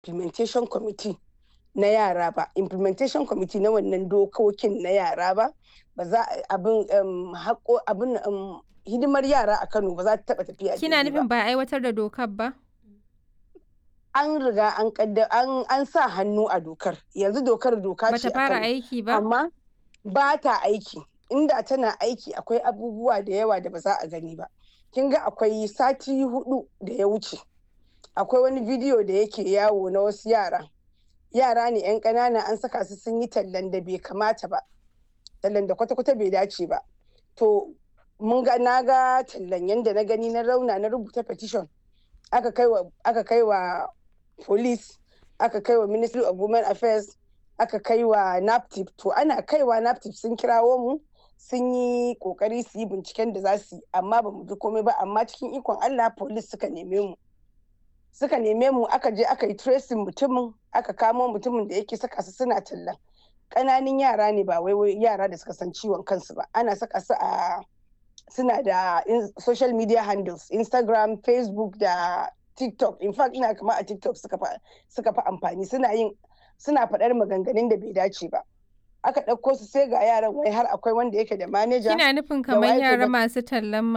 implementation committee na yara ba implementation committee na wannan dokokin na yara ba ba za abin haƙo abin hidimar yara a Kano ba za ta taɓa tafiya Kina daidai nufin ba. ba a aiwatar da dokar ba? An riga an kadda an an sa hannu a dokar yanzu dokar doka ce Bata a fara Kano aiki ba? amma ba ta aiki inda tana aiki akwai abubuwa da yawa da ba za a gani ba kin ga akwai sati hudu da ya wuce akwai wani bidiyo da yake yawo na wasu yara yara ne yan ƙanana an saka su sun yi tallan da bai kamata ba tallan da kwata-kwata bai dace ba to mun ga na ga tallan yanda na gani na rauna na rubuta petition aka kai wa aka kai wa police aka kai wa ministry of women affairs aka kai wa naptip to ana kaiwa naptip sun kirawo mu sun yi kokari su yi binciken da za su yi amma ba mu ji komai ba amma cikin ikon allah police suka neme mu suka neme mu aka je aka yi tracing mutumin aka kamo mutumin da yake saka su suna tallan ƙananun yara ne ba wai yara da suka san ciwon kansu ba ana saka su a suna da social media handles instagram facebook da tiktok in fact ina kama a tiktok suka fi amfani suna yin suna faɗar maganganun da bai dace ba aka ɗauko su sai ga yaran wai har akwai wanda yake da manaja Kina nufin da kamar waye to yara da- masu tallan